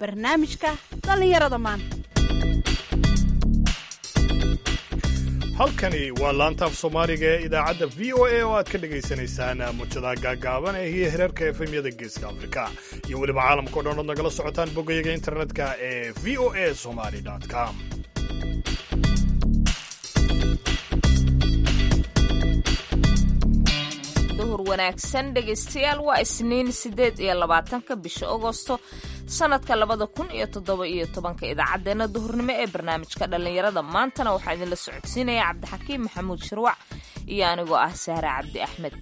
barnaamijka dhallinyarada maanta halkani waa laanta af soomaaliga ee idaacadda v o a oo aad ka dhagaysanaysaan muujadaha gaagaaban ee hiyo hereerka efemyada geeska afrika iyo weliba caalamka o dhan ood nagala socotaan boggayaga internetka ee v o a somali com duhur wanaagsan dhegaystayaal waa isniin siddeed iyo labaatanka bisha agosto sanadka labada kun iyo toddoba iyo tobanka idaacaddeenna duhurnimo ee barnaamijka dhallinyarada maantana waxaa idinla socodsiinaya cabdixakiim maxamuud shirwac iyo anigoo ah sahre cabdi axmed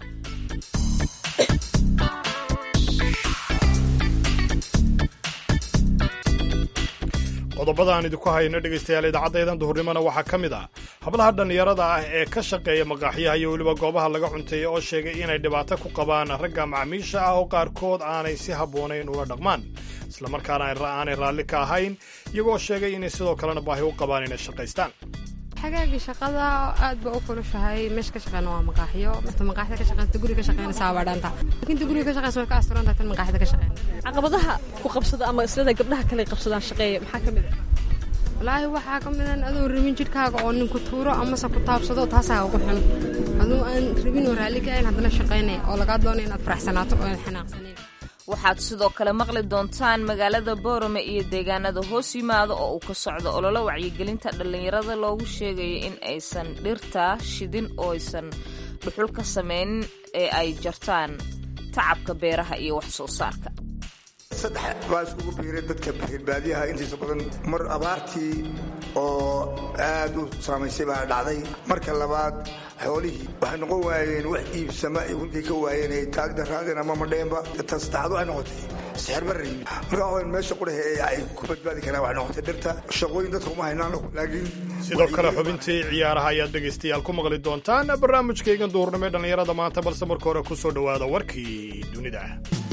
qodobada aan idinku hayno dhegaystayaal idaacadaydan duhurnimona waxaa ka mid ah hablaha dhallinyarada ah ee ka shaqeeya maqaaxyaha iyo weliba goobaha laga cunteeya oo sheegay inay dhibaato ku qabaan ragga macmiisha ah oo qaarkood aanay si habboonayn ula dhaqmaan islamarkaana aanay raalli ka ahayn iyagoo sheegay inay sidoo kalena baahi u qabaan inay shaqaystaan xagaagii shaqada aad ba u kulushahay meesha ka shaqeyna waa maqaaxyo mata maqaaxida ka shaqeysta guriga ka shaqeynaysaa waa dhaanta laakiin guriga ka shaqeysa way ka asturantahay tan maqaaxida ka shaqeyna caqabadaha ku qabsada ama islada gabdhaha kale qabsadaan shaqeeya maxaa ka mid ah walaahi waxaa ka midan adoo rabin jidhkaaga oo ninku tuuro amase ku taabsado taasaa ugu xun aduu aan rabin oo raalli ka ahayn haddana shaqaynaya oo lagaa doonaya inaad faraxsanaato oo aan xanaaqsanayn waxaad sidoo kale maqli doontaan magaalada boorame iyo deegaanada hoos yimaada oo uu ka socdo ololo wacyigelinta dhallinyarada loogu sheegayo in aysan dhirta shidin oo aysan dhuxul ka samaynin ee ay jartaan tacabka beeraha iyo wax soo saarka saddex baa iskugu biiray dadka reerbaadiyaha intiisa badan mar abaartii oo aad u saamaysay baa dhacday marka labaad xoolihii waxay noqon waayeen wax iibsama runtii ka waayeen ay taagda raadeen ama madheenba ta saddexaad waxay noqotay sixirbarri marka waxaweyn meesha qurahe ee ay ku badbaadi karaan waxay noqotay dhirta shaqooyin dadka uma haynaan laakiin sidoo kale xubintii ciyaaraha ayaad dhegaystayaal ku maqli doontaan barnaamijkaygan duhurnimo ee dhallinyarada maanta balse marka hore ku soo dhowaada warkii dunida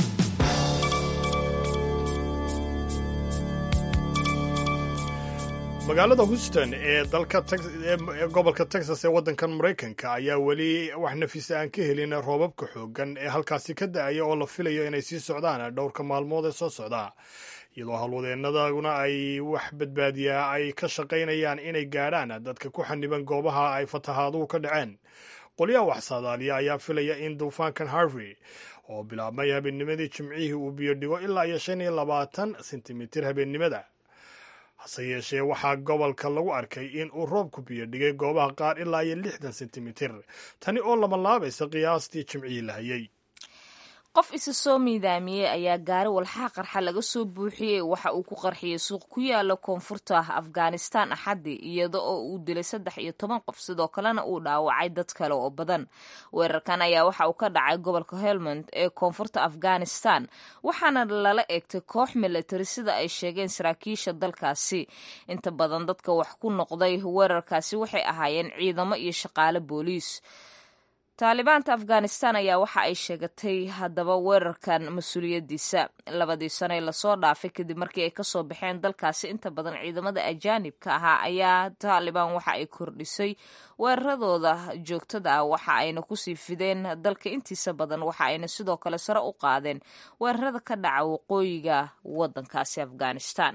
magaalada houston ee dalka ee gobolka texas ee waddankan maraykanka ayaa weli wax nafisa aan ka helin roobabka xooggan ee halkaasi ka da-aya oo la filayo inay sii socdaan dhowrka maalmood ee soo socda iyadoo howlwadeennaduna ay wax badbaadiyaa ay ka shaqaynayaan inay gaadhaan dadka ku xaniban goobaha ay fatahaaduhu ka dhaceen qolyaha wax saadaaliya ayaa filaya in duufaankan harvey oo bilaabmay habeennimadii jimcihii uu biyo dhigo ilaa iyo shan iyo labaatan sentimitir habeennimada hase yeeshee waxaa gobolka lagu arkay in uu roobku biyo dhigay goobaha qaar ilaa iyo lixdan sentimitir tani oo lamalaabaysa qiyaastii jimcihii la hayay qof isa soo miidaamiyey ayaa gaari walxaha qarxa laga soo buuxiyey waxa uu ku qarxiyey suuq ku yaala koonfurta afghanistan axaddi iyada oo uu dilay saddex iyo toban qof sidoo kalena uu dhaawacay dad kale oo badan weerarkan ayaa waxa uu ka dhacay gobolka helmond ee koonfurta afghanistan waxaana lala eegtay koox militari sida ay sheegeen saraakiisha dalkaasi inta badan dadka wax ku noqday weerarkaasi waxay ahaayeen ciidamo iyo shaqaale booliis taalibaanta afghanistan ayaa waxa ay sheegatay haddaba weerarkan mas-uuliyaddiisa labadii sane lasoo dhaafay kadib markii ay kasoo baxeen dalkaasi inta badan ciidamada ajaanibka ahaa ayaa taalibaan waxa ay kordhisay weeraradooda joogtada ah waxa ayna kusii fideen dalka intiisa badan waxa ayna sidoo kale sare u qaadeen weerarada ka dhaca waqooyiga waddankaasi afghanistan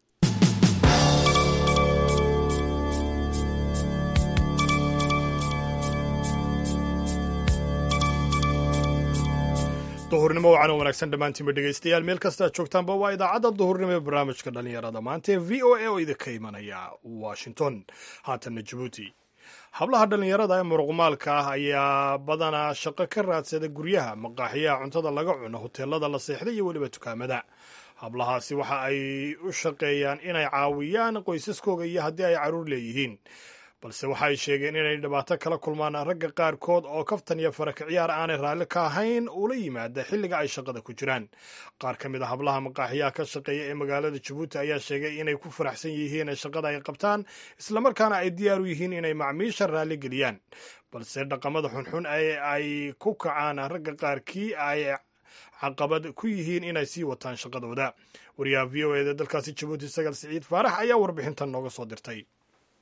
duhurnimo wacan wanaagsan dhammaantiinba dhegaystayaal meel kasta aad joogtaanba waa idaacadda duhurnimo ee barnaamijka dhallinyarada maanta ee v o a oo idinka imanaya washington haatanna jabuuti hablaha dhallinyarada ee muruqmaalka ah ayaa badanaa shaqo ka raadsada guryaha maqaaxiyaha cuntada laga cuno hoteelada la seexda iyo weliba dukaamada hablahaasi waxa ay u shaqeeyaan inay caawiyaan qoysaskooga iyo haddii ay carruur leeyihiin balse waxa ay sheegeen inay dhibaato kala kulmaan ragga qaarkood oo kaftan iyo faraka ciyaar aanay raalli ka ahayn ula yimaada xilliga ay shaqada ku jiraan qaar ka mid a hablaha maqaaxiyaha ka shaqeeya ee magaalada jabuuti ayaa sheegay inay ku faraxsan yihiin shaqada ay qabtaan islamarkaana ay diyaar u yihiin inay macmiisha raalli geliyaan balse dhaqamada xunxun ee ay ku kacaan ragga qaarkii ay caqabad ku yihiin inay sii wataan shaqadooda wariyaha v o eda dalkaasi jabuuti sagal siciid faarax ayaa warbixintan nooga soo dirtay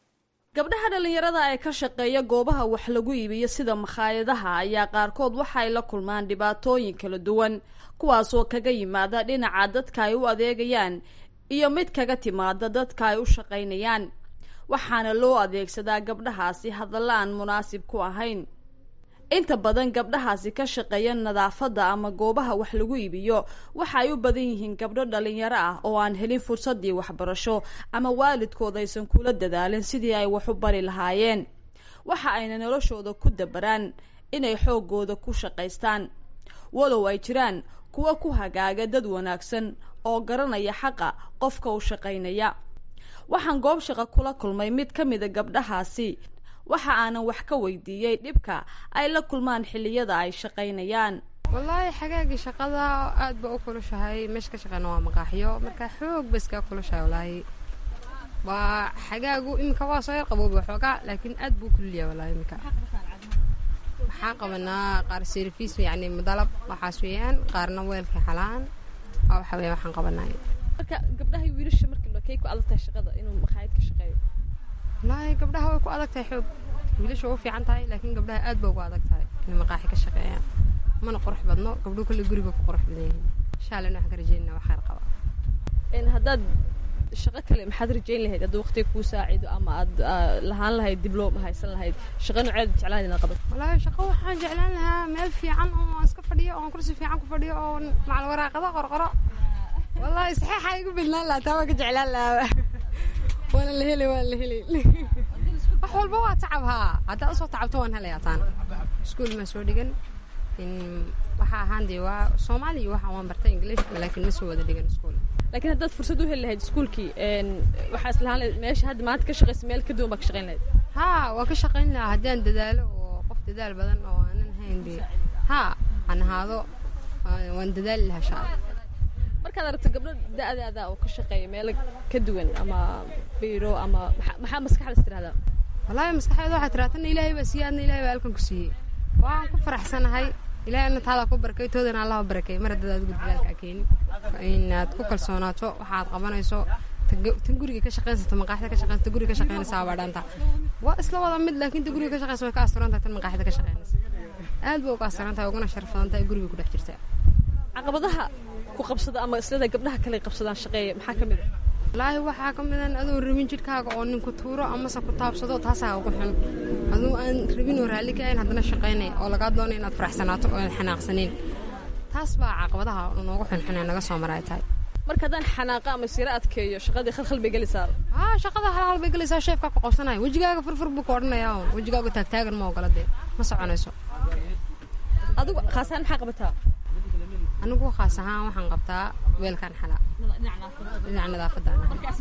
gabdhaha dhallinyarada ee ka shaqeeya goobaha wax lagu iibiyo sida makhaayadaha ayaa qaarkood waxay la kulmaan dhibaatooyin kala duwan kuwaasoo kaga yimaada dhinaca dadka ay u adeegayaan iyo mid kaga timaada dadka ay u shaqaynayaan waxaana loo adeegsadaa gabdhahaasi hadalla aan munaasib ku ahayn inta badan gabdhahaasi ka shaqeeya nadaafadda ama goobaha wax lagu iibiyo waxa ay u badan yihiin gabdho dhalinyaro ah oo aan helin fursadii waxbarasho ama waalidkood aysan kula dadaalin sidii ay wax u bari lahaayeen waxa ayna noloshooda ku dabaraan inay xooggooda ku shaqaystaan walow ay jiraan kuwa ku hagaaga dad wanaagsan oo garanaya xaqa qofka u shaqaynaya waxaan goob shaqo kula kulmay mid ka mida gabdhahaasi waxa aanan wax ka weydiiyey dhibka ay la kulmaan xilliyada ay shaqaynayaan wallaahi xagaagii shaqada aad ba u kulushahay meesha ka shaqeyna waa maqaaxiyo marka xoog ba iskaa kulushahay wallaahi waa xagaagu iminka waa soo yar qabooba waxoogaa laakiin aad buu kululyahay wallaahi iminka waxaan qabanaa qaar service yacni madalab waxaas weeyaan qaarna weelka xalaan waa waxa weeyaan waxaan qabanaa marka gabdhaha iyo wiilasha markii kay ku adag tahay shaqada inuu makhaayad ka shaqeeyo wallaahi gabdhaha way ku adag tahay xoog wiilasha way u fiican tahay laakiin gabdhaha aad ba ugu adag tahay inay maqaaxi ka shaqeeyaan mana qurux badno gabdhuhu kale guriga ku qurux badan yihiin insha allah waxaan ka rajeynaa wax khayr qaba n haddaad shaqo kale maxaad rajayn lahayd hadduu waqtiga kuu saacido ama aad lahaan lahayd dibloom haysan lahayd shaqo nooceed jeclaan inaad qabato wallaahi shaqo waxaan jeclaan lahaa meel fiican oo aan iska fadhiyo oo aan kursi fiican ku fadhiyo oo macal waraaqado qorqoro wallaahi saxiixa igu bidnaan lahaa taa waan ka jeclaan lahaa waana la helay waana la helay wax walba waa tacab haa haddaad usoo tacabto waan helayaa taana iskuul maa soo dhigan waxaa ahaan dee waa soomaaliya waxa waan bartay english laakiin ma soo wada dhigan iskuul laakiin haddaad fursad u heli lahayd iskuulkii waxaa islahaan lahayd meesha hadda maanta ka shaqaysa meel ka duwan baa ka shaqayn lahayd haa waan ka shaqayn lahaa haddii aan dadaalo oo qof dadaal badan oo aanan hayn dee haa aan ahaado waan dadaali lahaa shaa markaad aragto gabdho da-daada oo ka shaqeeya meelo ka duwan ama biiro ama maxaa maskaxdaas tirahdaa wallaahi maskaxeeda waxaa tiraa tanna ilaahay baa siiyey adna ilaahay baa halkan ku siiyey waan ku faraxsanahay ilaahay adna taadaa ku barakay toodana allaha barakay mar haddaad adigu dadaalkaa keeni inaad ku kalsoonaato waxaad qabanayso tan guriga ka shaqaynsato maqaaxida ka shaqaynsato guriga ka shaqaynaysaa baa dhaanta waa isla wada mid laakiin ta guriga ka shaqaysa way ka asturan tahay tan maqaaxida ka shaqaynaysa aad bay uga asturan tahay uguna sharaf badan tahay guriga ku dhex jirta caqabadaha ku qabsada ama islada gabdhaha kale qabsadaan shaqeeya maxaa ka mid a wallaahi waxaa ka midan adoo rabin jidhkaaga oo nin ku tuuro amase ku taabsado taasaa ugu xun aduu aan rabin oo raalli ka ahayn haddana shaqaynay oo lagaa doonay inaad faraxsanaato oo aad xanaaqsanayn taas baa caqabadaha noogu xunxun ee naga soo maray tahay marka haddaan xanaaqa ama siro adkeeyo shaqadii khalkhal bay gelaysaa haa shaqada halhal bay gelaysaa sheefkaa ku qabsanaya wejigaaga furfur buu ku odhanayaa un wejigaaga taagtaagan ma ogola dee ma soconayso adigu khaasaan maxaa qabataa anigu khaas ahaan waxaan qabtaa weelkan xalaa dhinaca nadaafadda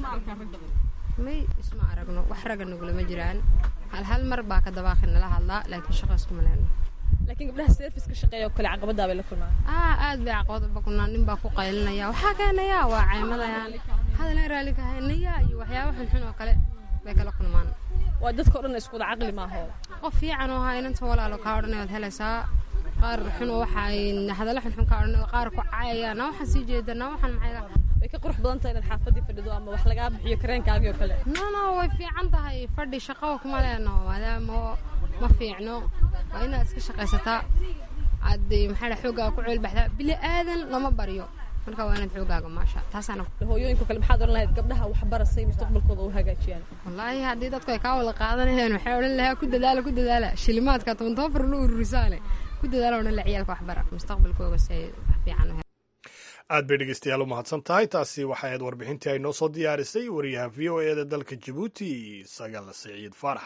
may isma aragno wax ragga nagulama jiraan hal hal mar baa ka dabaaqi nala hadlaa laakiin shaqa iskuma lehno laakiin gabdhaha service ka shaqeeya oo kale caqabadaa bay la kulmaan aa aad bay caqabad uba kulnaa nin baa ku qaylinaya waxaa keenayaa waa caymadayaan hadalan raalli ka haynaya iyo waxyaaba xunxun oo kale bay kala kulmaan waa dadka o dhan isku wada caqli maaho qof fiican oo haa inanta walaalo kaa odhanay waad helaysaa qaar xun oo waxa ay hadalla xunxun kaa odhanay qaar ku caayaya na waxaan sii jeeda na waxaan maxay way ka qurux badan tahay inaad xaafadii fadhido ama wax lagaa bixiyo kareenkaagii oo kale no no way fiican tahay fadhi shaqaba kuma lehno maadaama ma fiicno waa inaad iska shaqaysataa aad maxaa dhaa xooggaaga ku ceelbaxdaa bili aadan lama baryo marka waa inaad xooggaaga maasha taasaana hooyooyinka kale maxaad odhan lahayd gabdhaha waxbarasay mustaqbalkooda u hagaajiyaan wallaahi haddii dadku ay kaa wada qaadanayaan waxay odhan lahaa ku dadaala ku dadaala shilimaadka toban toban far la ururisaale ku dadaala odhan la ciyaalka waxbara mustaqbalkooga si ay wax fiican u aad bay dhegeystayaal u mahadsan tahay taasi waxay ahayd warbixintii ay noo soo diyaarisay wariyaha v o e da dalka jabuuti sagal siciid faarax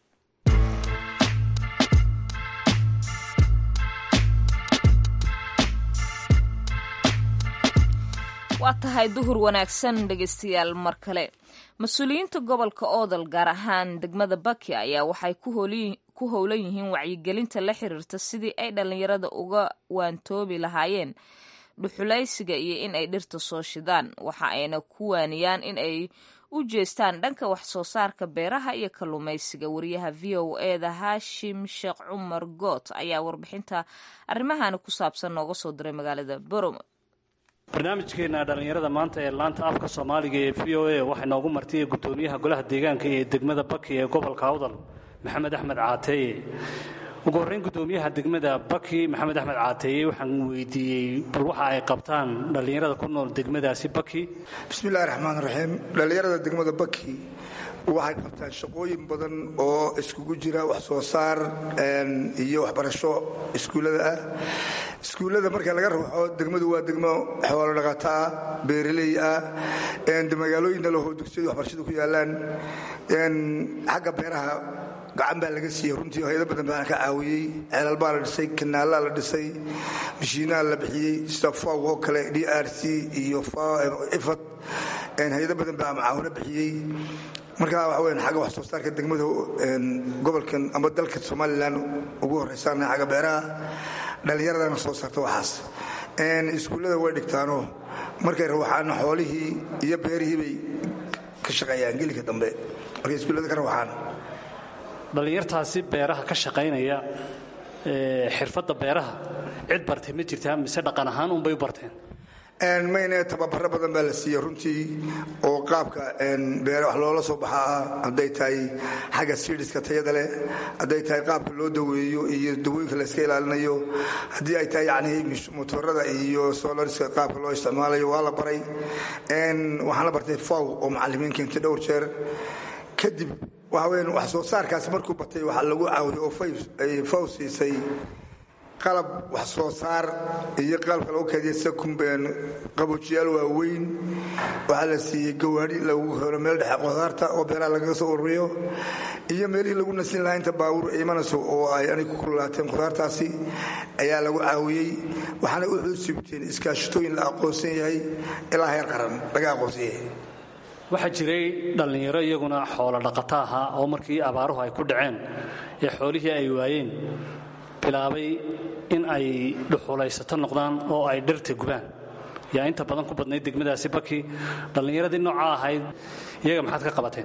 waa tahay duhur wanaagsan dhegeystayaal mar kale mas-uuliyiinta gobolka oodal gaar ahaan degmada baki ayaa waxay ku howlan yihiin wacyigelinta la xiriirta sidii ay dhallinyarada uga waantoobi lahaayeen dhuxulaysiga iyo in ay dhirta soo shidaan waxa ayna ku waaniyaan in ay u jeestaan dhanka wax soo saarka beeraha iyo kalluumaysiga wariyaha v o eda haashim sheekh cumar goot ayaa warbixinta arrimahani ku saabsan nooga soo diray magaalada boromo barnaamijkeena dhallinyarada maanta ee laanta afka soomaaliga ee v o a waxaa noogu martay gudoomiyaha golaha deegaanka ee degmada baki ee gobolka awdal maxamed axmed caateeye ugu horreyn gudoomiyaha degmada baki maxamed axmed caateeye waxaan weydiiyey bal waxa ay qabtaan dhallinyarada ku nool degmadaasi baki bismillahi raxmaan raxiim dhallinyarada degmada baki waxay qabtaan shaqooyin badan oo iskugu jira wax soo saar iyo waxbarasho iskuullada ah iskuullada marka laga ruuxo degmadu waa degmo xoolo dhaqataa beeraley ah magaalooyinna lahoo dugsiyadu waxbarashadu ku yaalaan xagga beeraha gacan baa laga siiyey runtii hayado badan baa ka caawiyey ceelal baa la dhisay kanaalaa la dhisay mashiinaa la bixiyey sida faw oo kale d r c iyo ifad hayado badan baa macaawino bixiyey marka waxa weyan xagga wax soo saarka degmada gobolkan ama dalka somalilan ugu horraysaana xagga beeraha dhallinyaradana soo saarta waxaas iskuullada way dhigtaanoo markay rawaxaan xoolihii iyo beerihii bay ka shaqeeyaan gelika dambe markay iskuullada ka rawaxaan dhallinyartaasi beeraha ka shaqaynaya xirfadda beeraha cid bartay ma jirtaa mise dhaqan ahaan unbay u barteen mayne tababaro badan baa la siiyey runtii oo qaabka beere wax loola soo baxa ah hadday tahay xagga sidiska tayada leh hadday tahay qaabka loo daweeyo iyo dawooyinka la iska ilaalinayo haddii ay tahay yani motorada iyo solariska qaabka loo isticmaalayo waa la baray waxaan la bartay faw oo macalimiin keentay dhowr jeer kadib waxa weyan wax soo saarkaasi markuu batay waxaa lagu caawiyo oo faw siisay qalab wax soo saar iyo qalabka lagu keediya sida qaboojiyaal waaweyn waxaa la siiyey gawaadhi lagu helo meel dhexe qudaarta oo beeraha lagaga soo ururiyo iyo meelihii lagu nasin lahaa inta baabuur imanayso oo ay anig ku kululaateen qudaartaasi ayaa lagu caawiyey waxaana u xuusibteen iskaashatooyin la aqoonsan yahay ilaa heer qaran laga aqoonsan yahay waxaa jiray dhallinyaro iyaguna xoolo dhaqato ahaa oo markii abaaruhu ay ku dhaceen ee xoolihii ay waayeen bilaabay in ay dhuxulaysato noqdaan oo ay dhirta gubaan yaa inta badan ku badnayd degmadaasi baki dhallinyaradii noocaa ahayd iyaga maxaad ka qabateen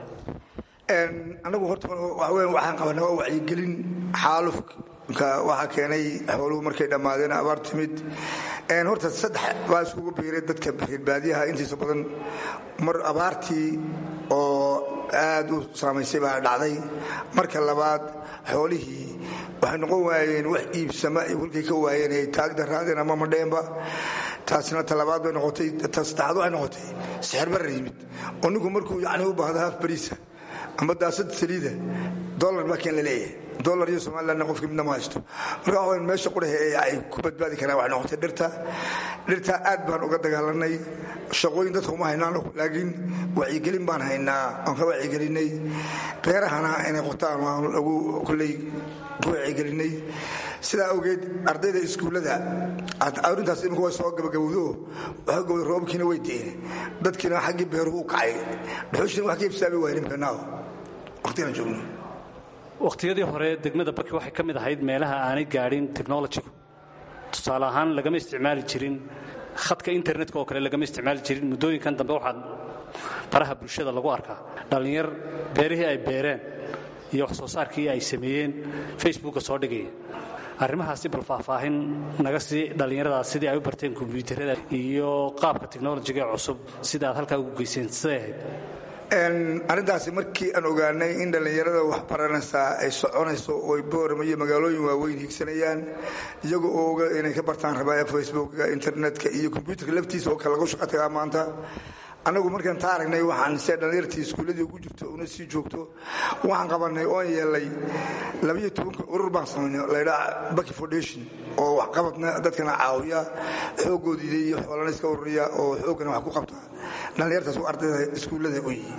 anagu horta waxaan qabanaa waa wacyigelin xaalufka waxaa keenay xooluhu markay dhammaadeen abaar timid horta saddex baa iskugu biiray dadka reerbaadiyaha intiisa badan mar abaartii oo aad u saamaysay baa dhacday marka labaad xoolihii waxay noqon waayeen wax iibsama walkay ka waayeen ay taagda raadeen ama madheenba taasina talabaad bay noqotay ta saddexaad waxay noqotay sixirbarar yimid oo ninku markuu yacni u baahdo haaf bariisa ama daasad saliida dollar baa keen la leeyahay dollar iyo somalilandna qofkii midna ma haysto marka waxa weyn meesha qurahe ee ay ku badbaadi karaan waxay noqotay dhirta dhirta aad baan uga dagaalanay shaqooyin dadka uma haynaan laakiin wacyigelin baan haynaa aan ka wacyigelinay beerahana inay qotaan waan lagu kulley ku wacyigelinay sidaa awgeed ardayda iskuullada arrintaas imika way soo gabagabowdo waxa gowda roobkiina way deene dadkiina xaggii beeruhu u kacay dhuxushina wax ka ibsaabi waayeen imkanaaw waqtigaan joogno wakhtiyadii hore degmada baki waxay ka mid ahayd meelaha aanay gaadhin technolojigu tusaale ahaan lagama isticmaali jirin khadka internetka oo kale lagama isticmaali jirin muddooyinkan dambe waxaa baraha bulshada lagu arkaa dhallinyar beerihii ay beereen iyo wax soo saarkii ay sameeyeen facebooka soo dhigaya arrimahaasi bal faahfaahin naga sii dhallinyaradaas sidii ay u barteen kombyuutarada iyo qaabka technolojiga ee cusub sida aad halkaa ugu geyseen siday ahayd arrintaasi markii aan ogaanay in dhallinyarada wax baranaysaa ay soconayso oo boorama iyo magaalooyin waaweyn higsanayaan iyaga oo oga inay ka bartaan rabaa facebooka internetka iyo kombyuutarka laftiisa oo kale lagu shaqo tagaa maanta annagu markaan taa aragnay waxaan se dhallinyartii iskuulladii ugu jirto una sii joogto waxaan qabanay oon yeelay labayo tobanka urur baan samaynay laydhaa baki foundation oo waxqabadna dadkana caawiya xooggoodiida iyo xoolana iska ururiya oo xooggana wax ku qabta dhallinyartaas u ardayda iskuullada u yihi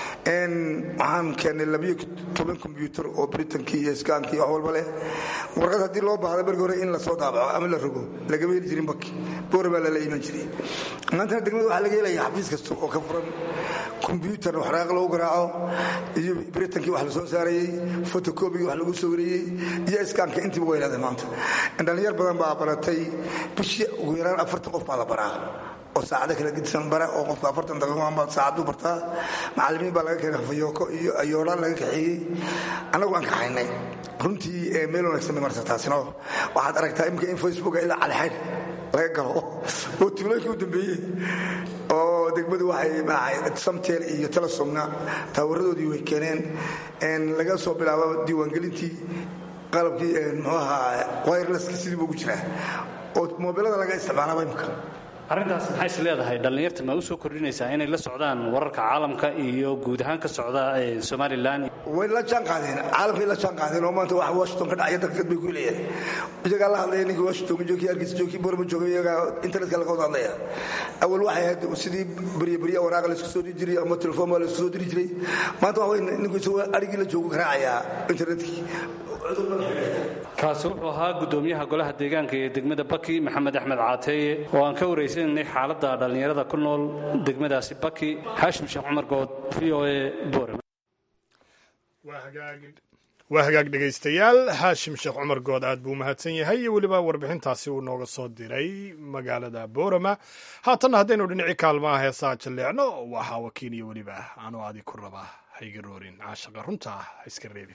waxaan keennay labayo toban kombyuutar oo britankii iyo skaankii wax walba leh warqad haddii loo baahda markii hore in lasoo daabaco ama la rogo lagama heli jirin baki boora baa lala iman jiray maantana degmada waxaa laga helaya xafiis kasta oo ka furan kombyuutar waxraaq lagu garaaco iyo britankii wax la soo saarayey fotokobigii wax lagu sawirayey iyo iskaanka intiiba way leedahay maanta dhallinyar badan baa baratay bishii ugu yaraan afartan qof baa la baraa oo saacado kala gedisan bara oo qofka afartan daqiiqoanbaa saacaduu bartaa macallimiin baa laga keenay hafayooko iyo ayoodhaan laga kaxeeyey annagu aan kaxaynay runtii meel wanaagsan bay marta taasino waxaad aragtaa imika in facebook ilaa calixayn laga galo oo tuulooyinkii u dambeeyey oo degmadu waxay maahay samtel iyo telesomna taawaradoodii way keeneen laga soo bilaabo diiwaangelintii qalabkii muxuu ahaa wirelesska sidii buu ugu jiraa oo moobilada laga isticmaalaba imka arrintaas maxay is leedahay dhallinyarta ma u soo kordhinaysaa inay la socdaan wararka caalamka iyo guud ahaan ka socda somalilan way la jaan qaadeen caalamkay la jaan qaadeen oo maanta wax washington ka dhacaya dalkeed bay ku leeyahay iyagaa la hadlaya ninkii washington joogkii hargeysa joogkii borma jooga iyagaa internetka laga wada hadlaya awal waxay ahayd sidii berye berye waraaqa laysku soo diri jiray ama telefoon baa laysku soo diri jiray maanta waxa wey ninku isagoo adhigii la joogu garaacayaa internetkii kaasi wuxuu ahaa guddoomiyaha golaha deegaanka ee degmada baki maxamed axmed caateeye oo aan ka waraysananay xaaladda dhallinyarada ku nool degmadaasi baki xaashim sheekh cumar good v o e boorama waa hagaag dhegaystayaal xaashim sheekh cumar good aad buu umahadsan yahay iyo weliba warbixintaasi uu nooga soo diray magaalada boorama haatanna haddaynu dhinacii kaalmaha heesaa jalleecno waxaa wakiil iyo weliba anuu adi ku rabaa hayga roorin caashaqa runta ah ha iska reebin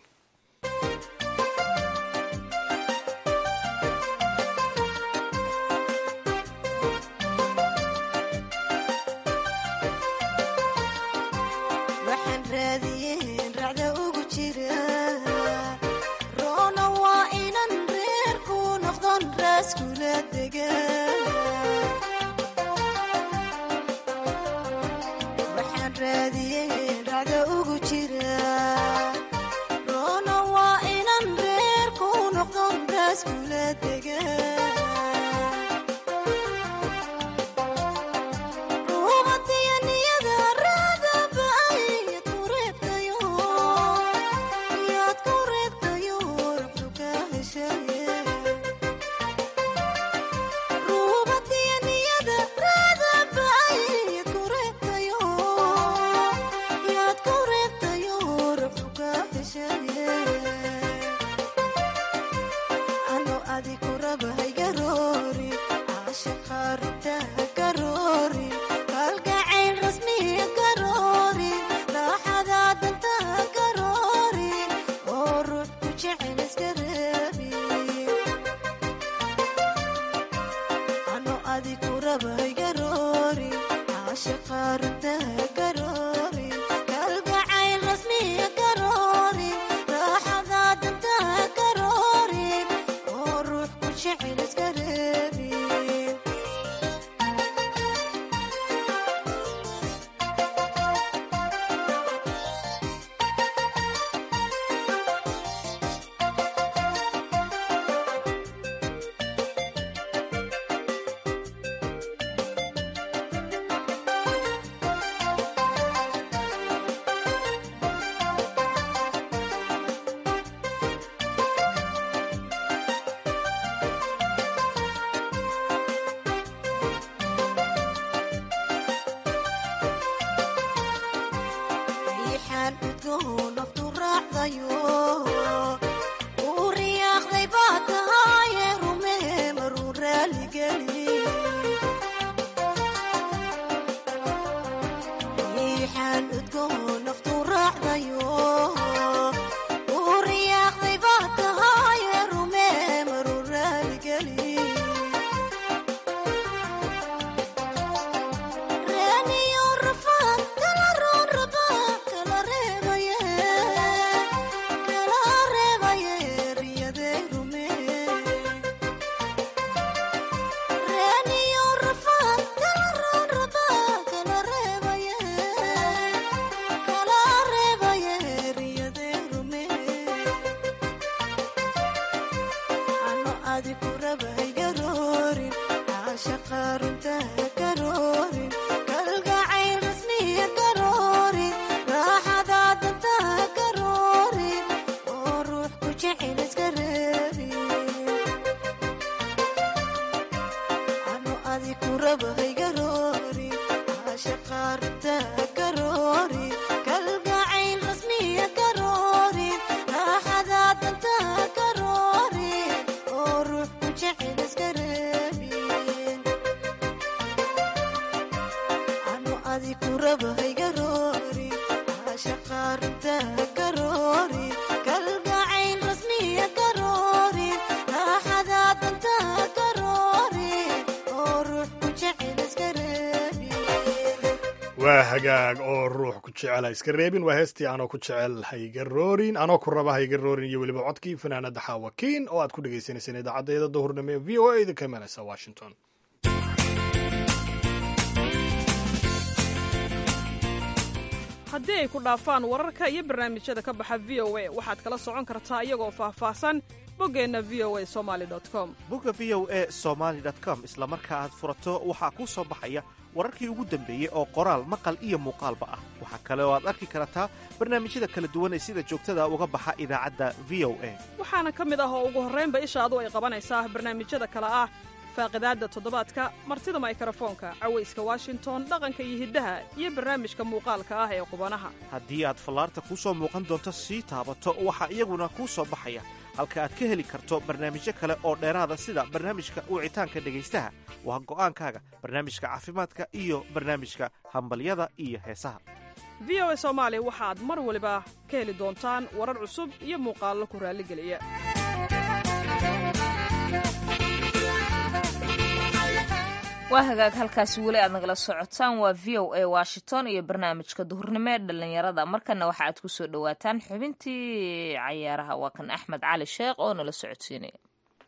waa hagaag oo ruux ku jecel ha iska reebin waa heestii anoo ku jecel hayga roorin anoo ku raba hayga roorin iyo weliba codkii fanaanada xaawakiin oo aad ku dhegaysaneyseen idaacaddeeda duhurnimo ee v o a idinka imanaysa washington haddii ay ku dhaafaan wararka iyo barnaamijyada ka baxa v o a waxaad kala socon kartaa iyagoo faahfaahsan boggeenna v o a somali com bogga v o e somaali com isla marka aad furato waxaa kuu soo baxaya wararkii ugu dambeeyey oo qoraal maqal iyo muuqaalba ah waxaa kale oo aad arki kartaa barnaamijyada kala duwan ee sida joogtada uga baxa idaacadda v o a waxaana ka mid ah oo ugu horraynba ishaadu ay qabanaysaa barnaamijyada kale ah faaqidaadda toddobaadka martida maykarafoonka cawayska washington dhaqanka iyo hiddaha iyo barnaamijka muuqaalka ah ee qubanaha haddii aad fallaarta kuu soo muuqan doonto sii taabato waxaa iyaguna kuu soo baxaya halka aad ka heli karto barnaamijyo kale oo dheeraada sida barnaamijka wicitaanka dhegaystaha waa go'aankaaga barnaamijka caafimaadka iyo barnaamijka hambalyada iyo heesaha v o a soomaali waxaad mar waliba ka heli doontaan warar cusub iyo muuqaallo ku raalligeliya waa hagaag halkaasi weli aad nagala socotaan waa v o a washington iyo barnaamijka duhurnimo ee dhallinyarada markana waxa aad ku soo dhowaataan xubintii cayaaraha waa kan axmed cali sheekh oo nala socodsiinaya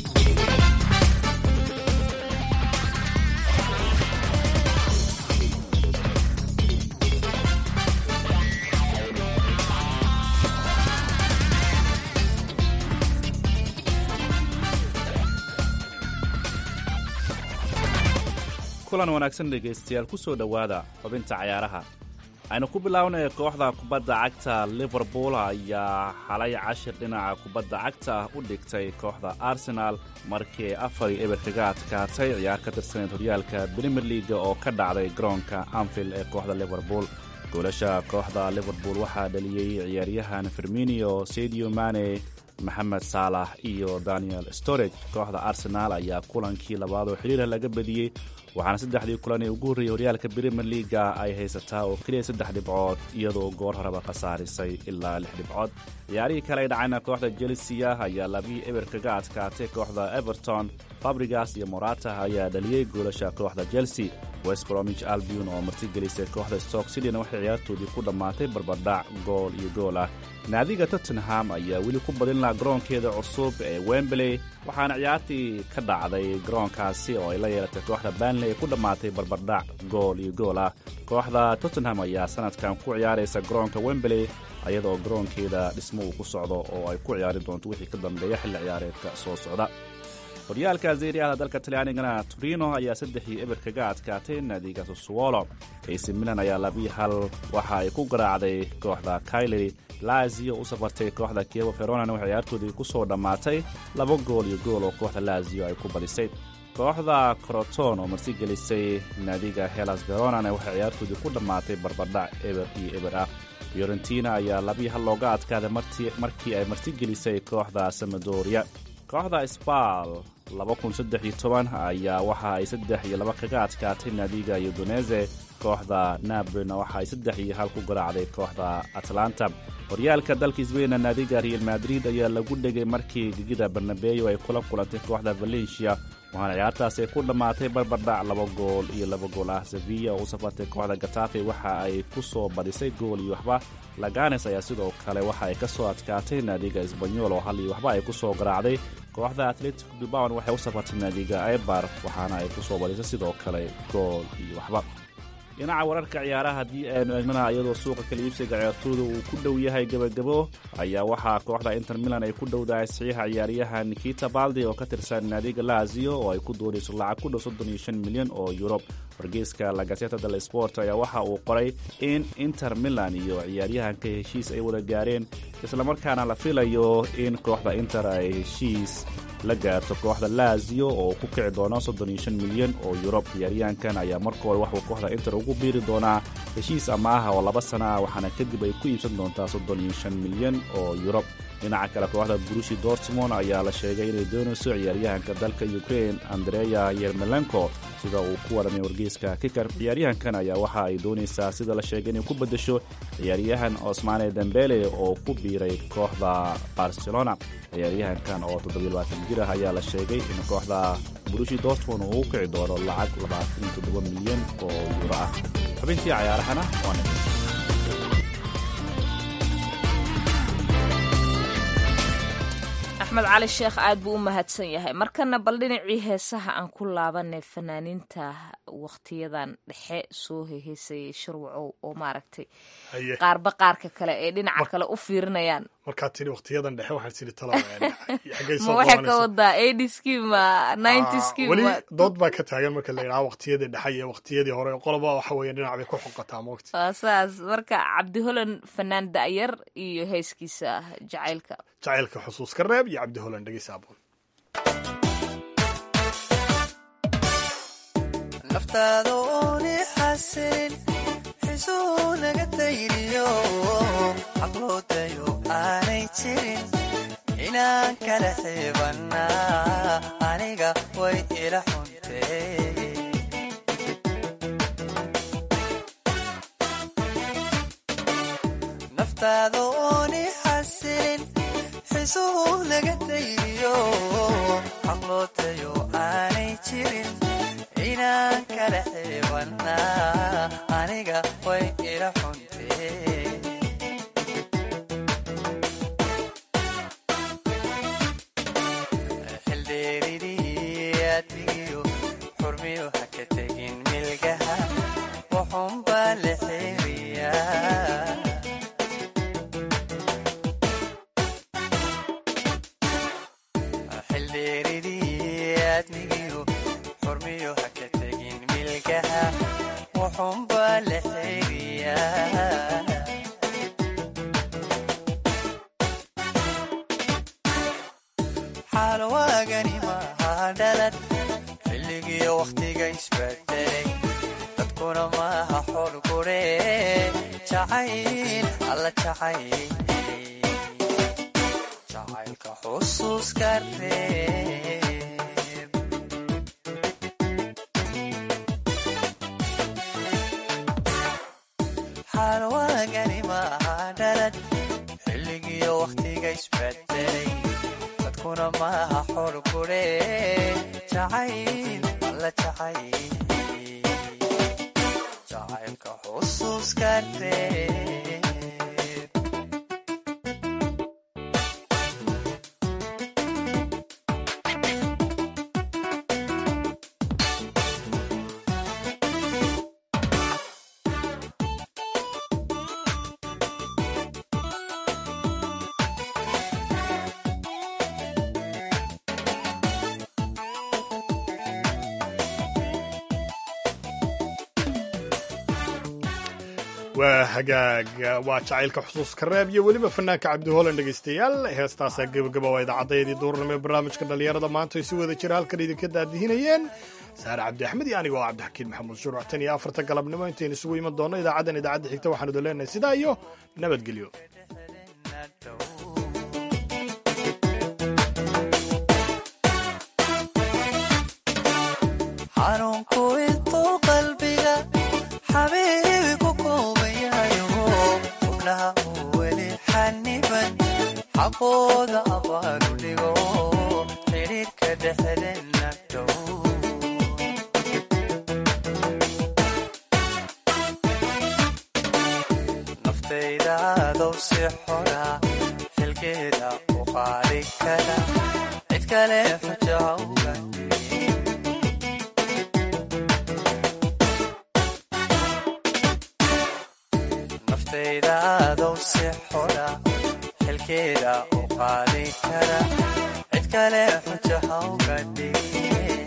kulan wanaagsan dhegaystayaal ku soo dhowaada xubinta cayaaraha aynu ku bilownay kooxda kubadda cagta liverpool ayaa xalay cashir dhinaca kubadda cagta ah u dhigtay kooxda arsenaal markii afar iyo eber kaga adkaatay ciyaar ka tirsaneed horyaalka brimier leaga oo ka dhacday garoonka anfield ee kooxda liverpool goolasha kooxda liverpool waxaa dhaliyey ciyaaryahan firminio sadio mane maxamed saalax iyo daniel storage kooxda arsenaal ayaa kulankii labaad oo xiriirah laga badiyey waxaana saddexdii kulan ee ugu horreeyey horyaalka brimier leaga ay haysataa oo keliya saddex dhibcood iyadoo goor horeba khasaarisay ilaa lix dhibcood ciyaarihii kale ay dhacayna kooxda chelsea ayaa labii eber kaga adkaatay kooxda everton fabrigas iyo morata ayaa dhaliyey goolasha kooxda chelsea west bromich albion oo martigelisay kooxda stoke cityna waxay ciyaartoodii ku dhammaatay barbardhac gool iyo gool ah naadiga tottenham ayaa weli ku badin laha garoonkeeda cusub ee wembley waxaana ciyaartii ka dhacday garoonkaasi oo ay la yeelatay kooxda banley ee ku dhammaatay barbardhac gool iyo gool ah kooxda tottenham ayaa sanadkan ku ciyaaraysa garoonka wembley ayadoo garoonkeeda dhismo uu ku socdo oo ay ku ciyaari doonto wixii ka dambeeya xilli ciyaareedka soo socda horyaalka zeeriada dalka talyaanigana torino ayaa saddex iyo eber kaga adkaatay naadiga susuwolo ac milan ayaa labii hal waxa ay ku garaacday kooxda kaileri lazio u safartay kooxda kievo feronana waxay ciyaartoodii ku soo dhammaatay laba gool iyo gool oo kooxda lazio ay ku badisay kooxda croton oo martigelisay naadiga helas veronana waxay ciyaartoodii ku dhammaatay barbardhac eber iyo eber ah fiorentina ayaa labii hal looga adkaaday markii ay martigelisay kooxda samadoria kooxda sbal ayaa waxa ay saddex iyo laba kaga adkaatay naadiga udonese kooxda nablina waxa ay saddex iyo hal ku garaacday kooxda atlanta horyaalka dalka sbainna naadiga real madrid ayaa lagu dhegay markii gegida barnabeyo ay kula kulantay kooxda valencia waxaana ciyaartaasi ay ku dhammaatay barbardhac laba gool iyo laba gool ah sevilla oo u safartay kooxda gatafe waxa ay ku soo badisay gool iyo waxba laganes ayaa sidoo kale waxa ay ka soo adkaatay naadiga esbanyol oo hal iyo waxba ay ku soo garaacday kooxda atletico bilbaon waxay u safartay naadiga ebar waxaana ay ku soo badisay sidoo kale gool iyo waxba dhinaca wararka ciyaaraha haddii aynu eegnana iyadoo suuqa kala iibsiga ciyaartooyda uu ku dhow yahay gebagabo ayaa waxaa kooxda inter milan ay ku dhowdahay saxiixa ciyaaryahan nikita baldi oo ka tirsan naadiga lazio oo ay ku doonayso lacag ku dhow soddon iyo shan milyan oo yurub wargeyska lagaseta del sport ayaa waxa uu qoray in inter milan iyo ciyaaryahanka heshiis ay wada gaareen islamarkaana la filayo in kooxda inter ay heshiis la gaarto kooxda lazio oo ku kici doona soddon iyo shan milyan oo yurub ciyaaryahankan ayaa marka hore waxuu kooxda inter ugu biiri doonaa heshiis amaaha oo laba sana ah waxaana kadib ay ku iibsan doontaa soddon iyo shan milyan oo yurub dhinaca kale kooxda brushi dortmond ayaa la sheegay inay doonayso ciyaaryahanka dalka ukrain andreya yermelenko sida uu ku waramay wargeyska kikar ciyaaryahankan ayaa waxa ay doonaysaa sida la sheegay inay ku beddesho ciyaaryahan osmane dembele oo ku biiray kooxda barcelona ciyaaryahankan oo jir ah ayaa la sheegay in kooxda brushi dortmond uu u kici doono lacag milyan oo yuuro ah xubintii cayaarahana waa axmed cali sheekh aad buu u mahadsan yahay markana bal dhinacii heesaha aan ku laabanay fanaaniinta wakhtiyadan dhexe soo heheysayay shirwacow oo maaragtay Haye. qaarba qaarka kale ee dhinaca kale u fiirinayaan markaad tidhi wakhtiyadan dhexe waxaad tidhi talo xaggay ma soo waxay ka qabanaysa wadaa eighties-kii ma nineties-kii weli ma dood baa ka taagan marka la yidhaha waqtiyadii dhexe iyo waqtiyadii hore qoloba waxa weeye dhinac bay ku xoqataa moogta waa saas marka cabdi holan fanaan da'yar iyo heeskiisa jacaylka jacaylka xusuuska reeb iyo cabdi holan dhegeysa aboon naftaada ooni xasilin xisuu naga dayriyo xaqloodayo aanay jirin inaan kala xiibannaa aniga way ila xuntee naftaada ooni xasilin xisuu naga dayriyo xaqloodayo aanay jirin inaan kala xiibannaa aniga way ila xuntee xildheeridii admigiyo xurmiyo ha ka tegin milgaha wuxuunbaa la xeeriyaa xildheeridii admigiyo xurmiyo ha ka tegin milgaha wuxuunbaa la xeeriyaa xaalwaagani maaha dhalad xilligiyo wakhtiga isbedelay dadkuna maaha xol gure jacayl alla jacayl jacaylka xusuuska reeb xaalwaagani maaha dhalad xilligiyo wakhtiga isbedelay dadkuna maaha xol gure jacayl alla jacayl jacaylka xusuuska reeb waa hagaag waa jacaylka xusuuska reeb iyo weliba fanaanka cabdi holan dhegeystayaal heestaasaa gebagaba waa idaacaddaydii duurnimo ee barnaamijka dhallinyarada maanta ay si wada jira halkan idinka daadihinayeen saare cabdi axmed iyo aniga oo cabdixakiin maxamuud shuruuc tan iyo afarta galabnimo intaynu isugu iman doonno idaacaddan idaacadda xigta waxaanu idin leenahay sidaa iyo nabadgelyo xanuunku intuu qalbiga xabiibi ku kooban yahayo xubnaha uu weli xaniban xaqooda abaalu dhigo xidhiidhka dhexdeenna dhow naftayda adow si xora xilkeeda u qaadi kara cid kale xujaha uga dhigin naftayda adow si xora xilkeeda u qaadi kara cid kale xujaha uga dhigin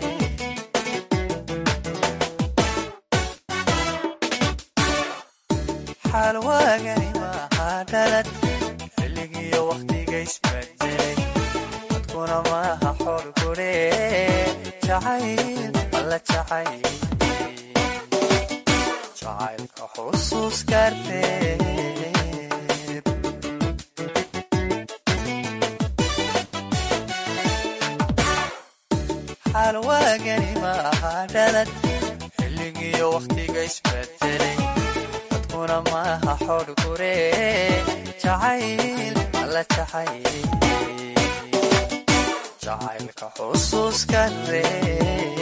xaalwaagani maaha dhalad xilligiyo wakhtiga isbedelay dadkuna maaha xol gure jacayl alla jacayl jacaylka xusuuska reeb kalgacal waagani maaha dhalad xilligiyo wakhtiga isbedelay dadkuna maaha xodh gure jacayl alla jacayl jacaylka xusuuskan reeb